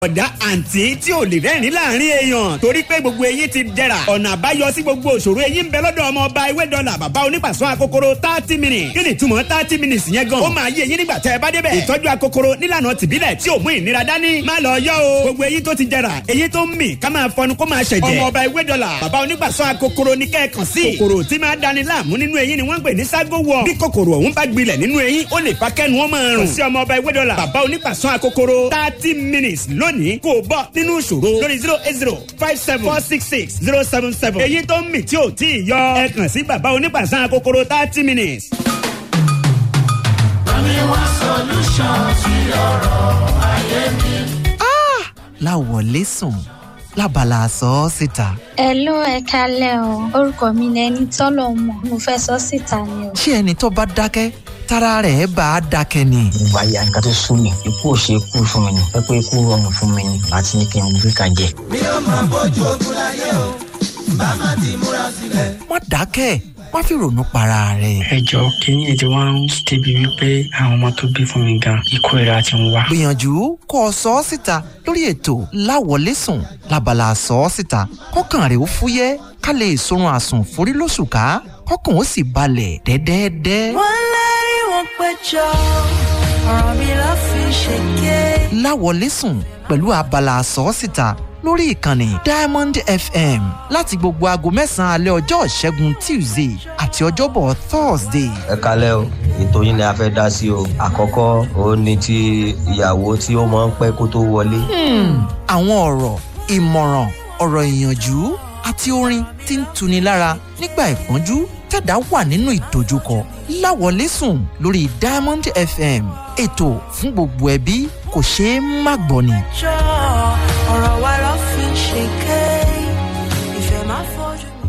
ọ̀dà àǹtí tí ò lè rẹ́rìn láàrin èèyàn torí pé gbogbo eyín ti dẹ̀ra ọ̀nà àbáyọ sí gbogbo òṣòro eyín ń bẹ lọ́dọ̀ ọmọ ọba ewé dọ́là bàbá onípàṣọ akokoro thirty minutes kí ni túmọ̀ thirty minutes yẹn gan ó máa yé eyín nígbà tẹ́ ẹ bá débẹ̀ ìtọ́jú akokoro nílànà tìbílẹ̀ tí ò mú ìnira dání má lọ yọ o gbogbo eyín tó ti dẹ̀ra eyín tó ń mì ká máa fọnu kó máa ṣẹ̀jẹ̀ ọmọ ọba ewé dọ́là bàbá onípàṣọ akokoro ní kẹ́ẹ̀kan sí kòkòrò tí máa dani láàmú nínú eyín ni wọ́n ń pè ní ságo wọ̀ bí kòkòrò ọ̀hún bá gbilẹ̀ nínú eyín ó lè fa kẹ́nu ó máa rùn sí ọmọ ọba ewé dọ́là bàbá onípàṣọ akokoro thirty minutes lónìí kò bọ́ nínú ìṣòro lórí zero eight zero five seven four six six zero seven seven. èyí tó ń mì tí ò tí ì yọ ẹ kàn sí bàbá onípàṣán kòkòrò thirty minutes. Bami wá solution sí ọ̀rọ̀ ayé mi. láwọlé sùn lábala sọ ọ́ síta. Hello ẹ kalẹ́ o orúkọ mi ni ẹni tọ́lọ̀ mọ̀ mo fẹ́ sọ síta ni o. ṣé ẹni tó bá dákẹ́ tára rẹ̀ bá a dákẹ́ ni. gbogbo ayé àyíká tó sún mi ikú ò ṣe ikú fún mi ni ẹ pé ikú rọrùn fún mi ni àti ní kí n gbé ká jẹ. mi ò máa bójú ogun láyé o bá má ti múra sílẹ̀. má dákẹ́ má fi ronú para rẹ̀. ẹ jọ kínní ètò wa ń débi wípé àwọn ọmọ tó bí fún mi gan ikú ìra ti ń wá. gbìyànjú kó o sọ ọ́ síta lórí ètò láwọlé sùn lábala sọ ọ́ síta kọ́kàn rẹ̀ ó fúyẹ́ ká lè sorun àsùn forí lóṣù ká kọ́kàn ó sì balẹ̀ dẹ́dẹ́dẹ́. wọ́n lérí wọn péjọ ọ̀rọ̀ mi ló fi ṣèké. láwọlé sùn pẹ̀lú abala sọ́ọ́sìta lórí ìkànnì diamond fm láti gbogbo aago mẹ́sàn-án alẹ́ ọjọ́ ìṣẹ́gun tuesday àti ọjọ́bọ̀ thursday. ẹ kalẹ́ o ètò yín ni a fẹ́ dá sí o àkọ́kọ́ òun ni ti ìyàwó tí ó máa ń pẹ́ kó tó wọlé. àwọn ọ̀rọ̀ ìmọ̀ràn ọ̀rọ̀ ìyànjú àti orin tí ń tuni lára nígbà ìpọ́njú tẹ̀dá wà nínú ìdojúkọ láwọlé sùn lórí diamond fm ètò fún gbogbo ẹbí kò ṣeé má gbọ́ ni. jọ ọ̀rọ̀ wa ló fi ṣèké ìfẹ́ máa fojú mi.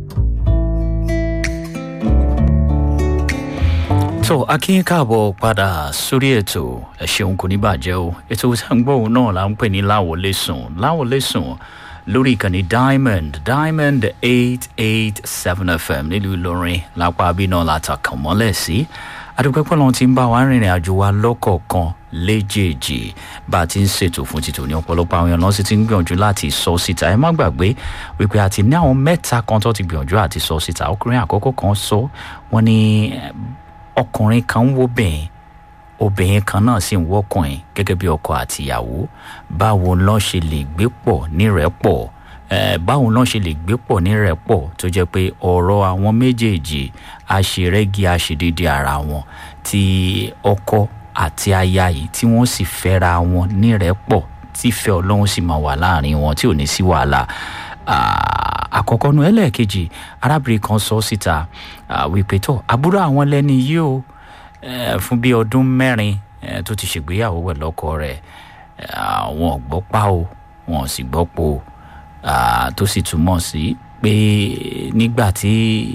tó akínyìn káàbọ̀ padà sórí ètò ẹ ṣeun kò ní bàjẹ́ o ètò ìsàngbọ̀n náà là ń pè ní láwọlé sùn láwọlé sùn lórí ìkànnì diamond diamond eight eight seven fm nílùú ìlọrin lápá abiná látàkàn mọ́lẹ̀ sí adúpẹ́pẹ́ lọ́n ti ń bá wa rìnrìn àjò wa lọ́kọ̀ọ̀kan léjèèjì bá a ti ń ṣètò fún títò ní ọ̀pọ̀lọpọ̀ àwọn èèyàn náà sì ti ń gbìyànjú láti sọ síta ẹ má gbàgbé wípé a ti ní àwọn mẹ́ta kan tó ti gbìyànjú àti sọ síta ọkùnrin àkọ́kọ́ kan sọ wọ́n ní ọkùnrin kan ń wo bẹ́ẹ̀ obìnrin kan náà sì ń wọ́kùnrin gẹ́gẹ́ bí ọkọ àtìyàwó báwo lọ́n ṣe lè gbé pọ̀ nírẹ́pọ̀ báwo lọ́n ṣe lè gbé pọ̀ nírẹ́pọ̀ tó jẹ́ pé ọ̀rọ̀ àwọn méjèèjì àṣerẹ́gi àṣedédé ara wọn tí ọkọ àti aya yìí tí wọ́n sì fẹ́ra wọn nírẹ́pọ̀ tífẹ́ ọlọ́run sì máa wà láàrin wọn tí ò ní sí wàhálà àkọ́kọ́ nu ẹlẹ́ẹ̀kejì arábìnrin kan sọ síta wípé tó àbúrò àwọn lẹ́ni yìí o fún bí ọdún mẹ́rin tó ti ṣègbéyàwó pẹ̀lú ọkọ rẹ̀ wọn ò gbọ́ pa o wọn ò sì gbọ́ po tó sì túmọ̀ sí pé nígbà tí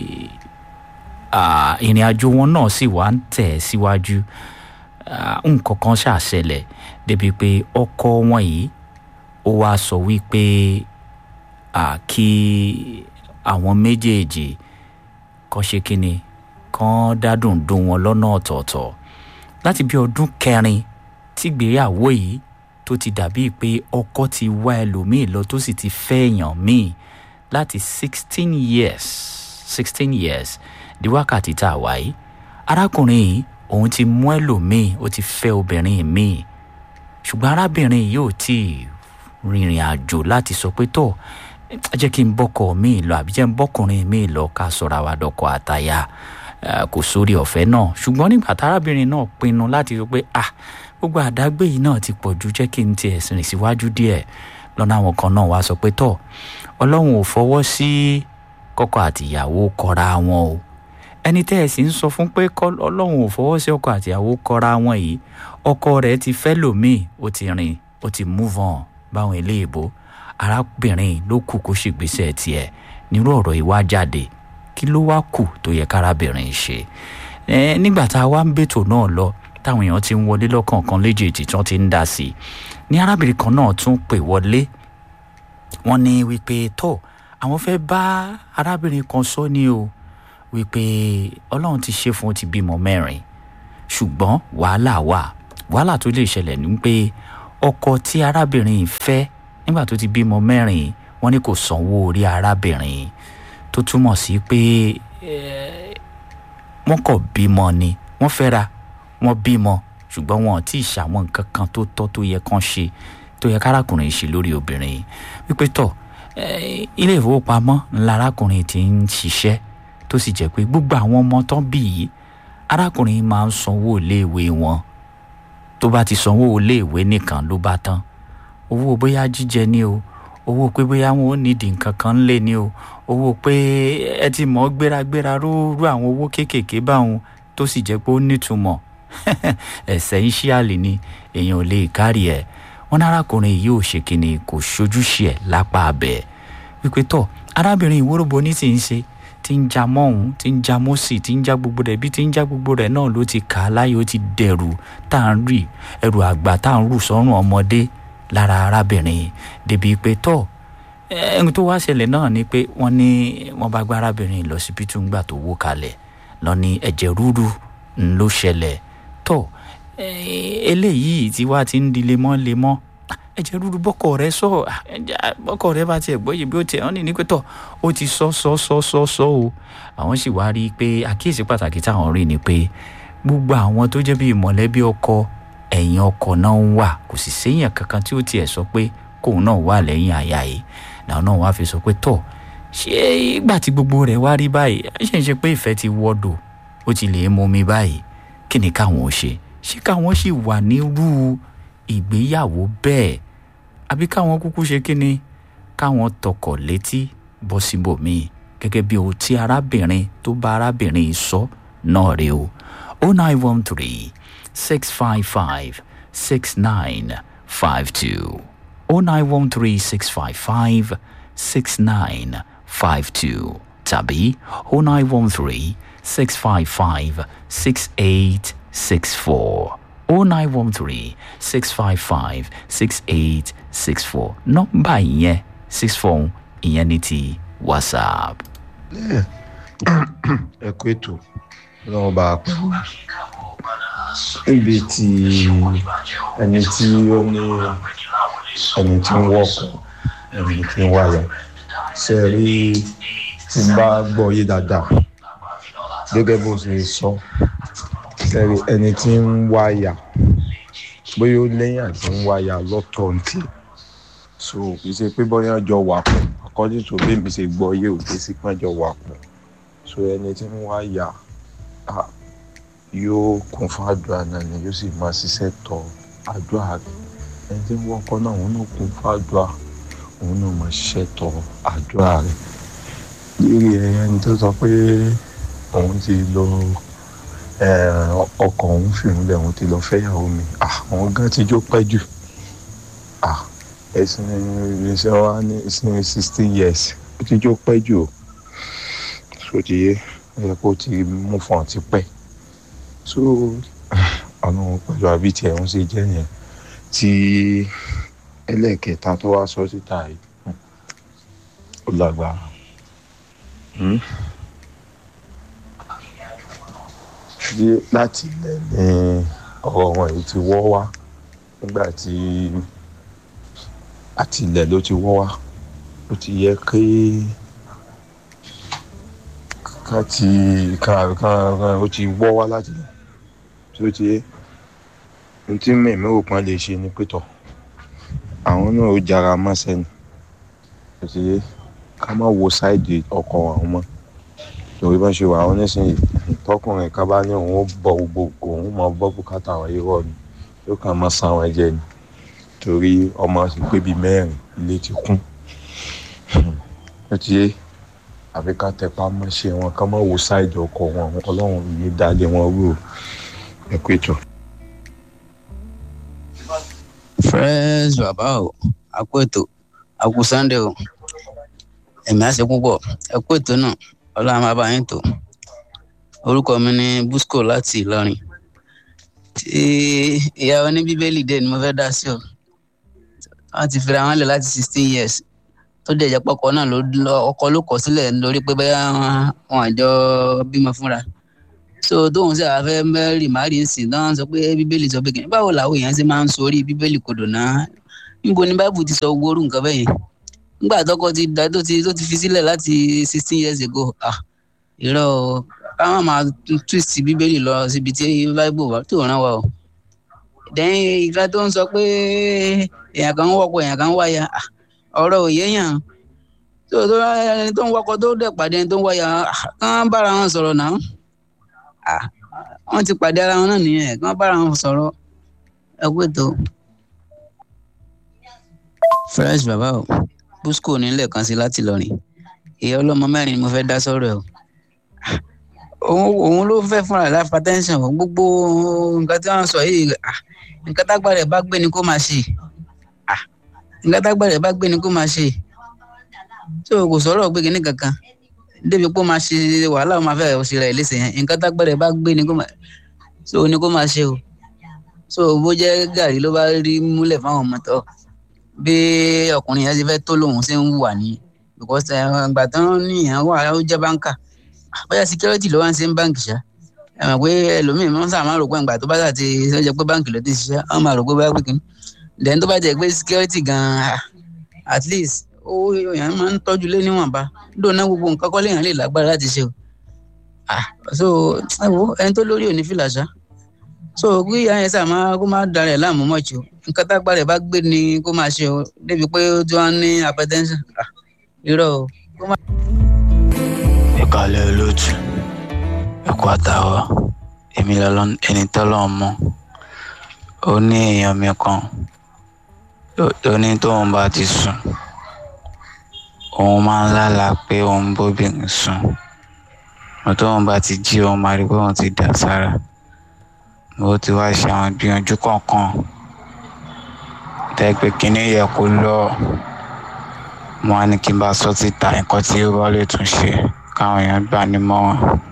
ìrìn àjò wọn náà sì wá ń tẹ̀ síwájú nǹkan kan ṣàṣẹlẹ̀ débi pé ọkọ wọn yìí ó wá sọ wípé kí àwọn méjèèjì kan ṣe kínni kan dádùn dùn wọn lọ́nà ọ̀tọ̀ọ̀tọ̀ láti bí ọdún kẹrin tígbéyàwó yìí tó ti dàbí pé ọkọ ti wá ẹlòmíì lọ tó sì ti fẹ́ èèyàn míì láti sixteen years sixteen years di wákàtí tá a wá yìí arákùnrin yìí òun ti mú ẹlòmíì ó ti fẹ́ obìnrin míì ṣùgbọ́n arábìnrin yìí ò tí ì rìnrìn àjò láti sọ pé tó jẹ́ kí n bọ́kọ mi lọ àbí jẹ́ n bọ́kùnrin mi lọ ká sọ̀rọ̀ àwa dọ̀kọ̀ àtàyà kò sórí ọ̀fẹ́ náà ṣùgbọ́n nígbà tárábìnrin náà pinnu láti sọ pé ah gbogbo àdágbé yìí náà ti pọ̀ ju jẹ́ kí n tiẹ̀ rìn síwájú díẹ̀ lọ́nà àwọn kan náà wá sọ pé tọ̀ ọlọ́run ò fọwọ́ sí kọ́kọ́ àtìyàwó kọra wọn o ẹni tẹ́ ẹ sì ń sọ fún pé ọlọ́run ò fọwọ́ sí ọkọ àtìyàwó kọra wọn yìí ọkọ rẹ̀ ti fẹ́ lòmíì ó ti rìn ó ti move on báwọn eléèbó arábìnrin ló kù kó ṣègbésẹ̀ tiẹ̀ nírú ọ̀rọ̀ yìí wá jáde kí ló wá kù tó yẹ kárábìnrin ṣe nígbà tá a wá ń bètò náà lọ táwọn èèyàn ti ń wọlé lọ́kọ̀ọ̀kan léjèèjì tí wọ́n ti ń dá sí i ní arábìnrin kan náà tún pè wọlé wọ́n ní wípé tó àwọn fẹ́ bá arábìnrin kan sọ ní o wípé ọlọ́run ti ṣe fún ó ti bímọ mẹ́rin ṣùgbọ́n wàhálà wà wàhálà tó lè ṣẹlẹ̀ ní pé ọkọ tí arábìnrin yìí fẹ́ nígbà tó ti bímọ mẹ́rin wọ́n ní kò sanwó orí arábìnrin tó túmọ̀ sí pé eh, wọ́n kọ̀ bímọ ni wọ́n fẹ́ra wọ́n bímọ ṣùgbọ́n wọn ò tí ì ṣàwọn nǹkan kan tó tọ́ tó yẹ kán ṣe tó yẹ kárakùnrin ṣe lórí obìnrin yìí wípé tọ̀ eh, ilé ìfowópamọ́ ńlá arákùnrin ti ń ṣiṣẹ́ tó sì jẹ́ pé gbogbo àwọn ọmọ tán bí yìí arákùnrin máa ń sanwó iléèwé wọn tó bá ti sanwó iléèwé nìkan ló bá tán owó bóyá jíjẹ ni o owó pé bóyá wọn ò nídìí nǹkan kan lé ni o owó pé ẹ ti mọ̀ ọ́ gbéragbéra rú rú àwọn owó kéékèèké báwọn tó sì jẹ́ pé ó nítumọ̀ ẹ̀sẹ̀ ìṣíàlì ni èèyàn ò lè kárí ẹ̀ wọn ní arákùnrin yìí ò ṣe kínní kò ṣojúṣe ẹ̀ lápá abẹ́ wípé tọ̀ arábìnrin ìwóróbo ní sì ń ṣe tí ń ja mọ́hún tí ń ja mọ́sì tí ń já gbogbo rẹ̀ bí tí ń já gbogbo rẹ̀ náà ló ti kà á láyé ó ti dẹ̀rù tá à ń rì ẹrù àgbà tá à ń rù sọ́rùn ọmọdé lára arábìnrin débi pé tọ́ ẹni tó wá ṣẹlẹ̀ náà ni pé wọ́n ní wọ́n bá gbá arábìnrin lọ síbítù ńgbà tó wó kalẹ̀ lọ ní ẹ̀jẹ̀ rúru ń ló ṣẹlẹ̀ tọ́ eléyìí tí wàá ti ń di lemọ́lemọ́ ẹ̀jẹ̀ rúru bọ́kọ̀ rẹ sọ bọ́kọ̀ rẹ bá tiẹ̀ gbọ́ yìí bí ó tiẹ̀ wọ́n ní ní pé tọ̀ ó ti sọ sọ sọ sọ sọ o àwọn sì wá rí i pé àkíyèsí pàtàkì táwọn rí ni pé gbogbo àwọn tó jẹ́ bíi mọ̀lẹ́bí ọkọ ẹ̀yìn ọkọ̀ náà ń wà kò sì séèyàn kankan tí ó tiẹ̀ sọ pé kóun náà wà lẹ́yìn àyà yìí làwọn náà wá fi sọ pé tọ̀ ṣé ìgbà tí gbogbo rẹ̀ wá rí báyìí ṣe ń ṣe pé ìfẹ́ ti wọ́dọ̀ ó ti lè mú mi báyìí kí ni káwọn ó ṣe ṣé káwọn sì wà nírú ìgbéyàwó bẹ́ẹ̀ àbí káwọn kúkú ṣe kí ni káwọn tọkọ̀ létí bọ́ síbòmíì gẹ́gẹ́ bí ohun tí arábìnrin tó bá arábìnrin sọ náà rèé o oh nine one three six five five six nine five two oh nine one three six five five six nine five two tàbí oh nine one three six five five six eight six four oh nine one three six five five six eight six four nọ́mbà ìyẹn six four ìyẹn ní ti whatsapp. ẹ kú ètò lọ́wọ́ bá a pẹ́ níbi tí ẹni tí ó ní ẹni tí ń wọ́kọ̀ ẹni tí ń wáyà ṣe rí tí n bá gbọ́ yé dáadáa gẹ́gẹ́ bó ṣe sọ ṣe rí ẹni tí ń wáyà bóyá ó lẹ́yìn àti ń wáyà lọ́tọ̀ ntì so kì í ṣe pé bóyá jọ wà pọ̀ according to bí mi ṣe gbọ́ yé òde sí pé jọ wà pọ̀ so ẹni tí ń wáyà yóò kún fún àdúrà náà ni yóò sì máa ṣiṣẹ́ tọ àdúrà rẹ̀ ẹni tí ń wọ́kọ́ náà òun náà kún fún àdúrà òun náà máa ṣiṣẹ́ tọ àdúrà rẹ̀ lérí ẹni tó sọ pé òun ti lọ ọkọ̀ òun fìrún lẹ̀ òun ti lọ fẹ́yàwó mi àwọn gan ti jó pẹ́ jù ẹ̀sìn ìrìnsẹ̀ wa ní ìsìn sixteen years ó ti jó pẹ́ jù o sódìyẹ ẹ kó ti mú fún ọ ti pẹ́ so ọ̀nà pẹ̀lú àbí tiẹ̀ ń ṣe jẹ́ yẹn tí ẹlẹ́ẹ̀kẹta tó wá sọ síta yìí ó lágbára bí láti ilẹ̀ ní ọ̀rọ̀ wọn yìí ti wọ́ wá nígbà tí àti ilẹ̀ ló ti wọ́ wá ó ti yẹ kí ká ti ká ká ó ti wọ́ wá láti ilẹ̀ tí ó ti yé ohun tí mẹ̀mí òpin lè ṣe ni pétọ̀ àwọn náà ó jára mọ́sẹ̀ ni ó ti yé ká má wo sáìdì ọkọ̀ àwọn mọ́ torí bá ṣe wà àwọn nísìnyí tọkùnrin ká bá ní òun ó bọ gbogbo òun máa bọ́ bùkátà àwọn irọ́ ni yóò kàn máa san àwọn ẹ̀jẹ̀ ni torí ọmọ sì pé bíi mẹ́rin ilé ti kún ó ti yé àfi ká tẹpá mọ́ṣẹ́ wọn ká má wo sáìdì ọkọ̀ wọn ọlọ́run ní dalẹ̀ wọn rú o ẹ kú ètò. fresh bàbá o àkó ètò àkó sunday o ẹ̀mí àṣẹ púpọ̀ ẹ kú ètò náà ọlọ́run máa bá yín tó orúkọ mi ní busco láti ìlọrin tí ìyá oní bíbélì dé ni mo fẹ́ dá sí o wọ́n ti fira wọn lẹ̀ láti sixteen years tó dẹ̀ jẹ́ pọ́kọ náà ló ọkọ ló kọ̀ sílẹ̀ lórí pé bẹ́ẹ̀ wọn àjọ bímọ fúnra so tóun sì àfẹ́ mẹ́rì márì ń sìn náà sọ pé bíbélì sọ pé kìnnì báwo làwọn èèyàn ṣe máa ń sọ orí bíbélì kodò náà níbo ni báìbù ti sọ gbórú nǹkan bẹ́ẹ̀ yẹn nígbà tọkọ ti dá tó ti tó ti fi sílẹ̀ láti sixteen years ago ah irọ́ o káwọn máa twist bíbélì lọ síbi tí báìbù wà tó ràn wá o dẹ́yìn ìgbà tó ń sọ pé èèyàn kan ń wọ́pọ̀ èèyàn kan ń wáyà ah ọ̀rọ̀ òye yàn tó tó ẹni tó ń wọ́kọ̀ tó dẹ̀ pàdé ẹni tó ń wáyà ah kán bára wọn sọ̀rọ̀ náà ah wọ́n ti pàdé ara wọn náà nìyẹn kán bára wọn sọ̀rọ̀ ẹ kú ètò. fresh bàbá o busco nílẹ̀ kan sí láti lọ́rìn ìyá ọlọ́mọ mẹ́rin ni mo fẹ́ dá sọ́rọ̀ ẹ̀ o òun òun ló fẹ́ fúnra rẹ̀ láfa tẹ́ńsán o gbogbo nǹkan tí wọ́n sọ yìí ah nǹkan tágbà rẹ̀ bá gbé ni kó máa ṣe ah nǹkan tágbà rẹ̀ bá gbé ni kó máa ṣe tí o kò sọ̀rọ̀ gbé kinní kankan débi pé ó máa ṣe wàhálà ó máa fẹ́ ṣe rẹ̀ léṣe yẹn nǹkan tágbà rẹ̀ bá gbé ni kó máa so ni kó máa ṣe o so bó jẹ́ gàrí ló bá rí múlẹ̀ fáwọn ọmọ tó bí ọkùnrin yẹn ti fẹ́ tó lòun ṣe ń wà ní because ìgbà tó ń ní ìyẹn wà ó jẹ́ báńkà bóyá security ló wá ń ṣe ń báńkì ṣá ẹ mọ̀ pé ẹlòmíín máa ń sàmà rò pé ìgbà tó bá sà ti ṣe pé báńkì ló ti ṣiṣẹ́ wọ́n máa rò pé báyà pé kìíní then tó bá jẹ́ pé security gan-an at least ó yẹn máa ń tọ́jú lé níwọ̀nba dóná gbogbo nǹkan kọ́ léèyàn lè lágbára láti ṣe o ah so ẹ wo ẹni tó lórí òní fìlà ṣá so kí ìyá yẹn sà máa kó máa darẹ̀ láàmú mọ́ọ̀tì o nǹkan tágbá rẹ̀ bá gbé ni kó máa ṣe o débi pé ó tí wọ́n ní hypertension ah irọ́ o. ìkàlẹ̀ olóòtú ẹ̀kọ́ àtàwọ̀ èmi lọ́lọ́ ẹni tọ́lọ́ mọ́ ó ní èèyàn mi kan tó ní tóun bá ti sùn òun máa ń lálàá pé òun bóbìnrin sùn mo tóun bá ti jí òun máa rí pé òun ti dà sára mo ti wá ṣe àwọn ìgbìyànjú kọ̀ọ̀kan tẹ́ pé kínní yẹ kó lọ mo wá ní kí n bá sọ síta nǹkan tí ó bá lè tún ṣe káwọn èèyàn gbà ní mọ́ràn